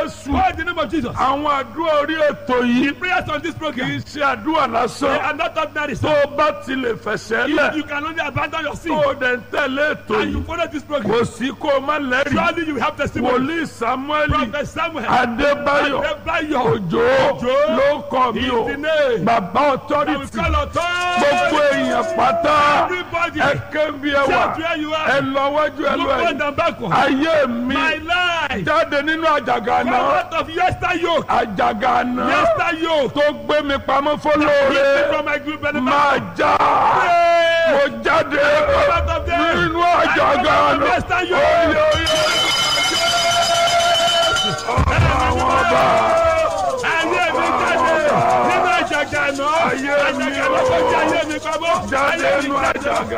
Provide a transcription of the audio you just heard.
jésù Call the name of Jesus. àwọn àdúrà orí ètò yìí Prayers on this kì í program. ṣe àdúrà They lásán are not ordinary. tó o bá ti lè fẹsẹ̀ If lẹ̀ you can only abandon your sin tó o dẹ̀ ń tẹ̀lé ètò and you yìí follow this program, kò sí kó o má lẹ́rìí surely you will have testimony. wòlíì samuel Prophet Samuel. adébáyọ̀ Adébáyọ̀. òjò Òjó. ló kọ mi o Is the name. bàbá I will ọtọ́rìtì call authority. gbogbo èèyàn pátá Everybody. ẹ kébi ẹ wà Shout where you ẹ are. lọ wájú ẹ lọ Look ẹ front and backward. ayé mi My life. jáde nínú àjàgà Come náà out of yester yoke. àjàgà náà Yester yoke. tó gbé mi pamọ́ Keep me fọlọ́ọ̀rẹ́ from my group benefit. máa já mo jáde out of there. nínú àjàgà I come out of náà yester yoke. oyè oyè àwọn ọba Ayé mi jáde nínú àjàgà náà. Ayé mi Àjàgà náà tó jẹ́ ayé mi pamọ́. jáde Ayé mi nínú àjàgà.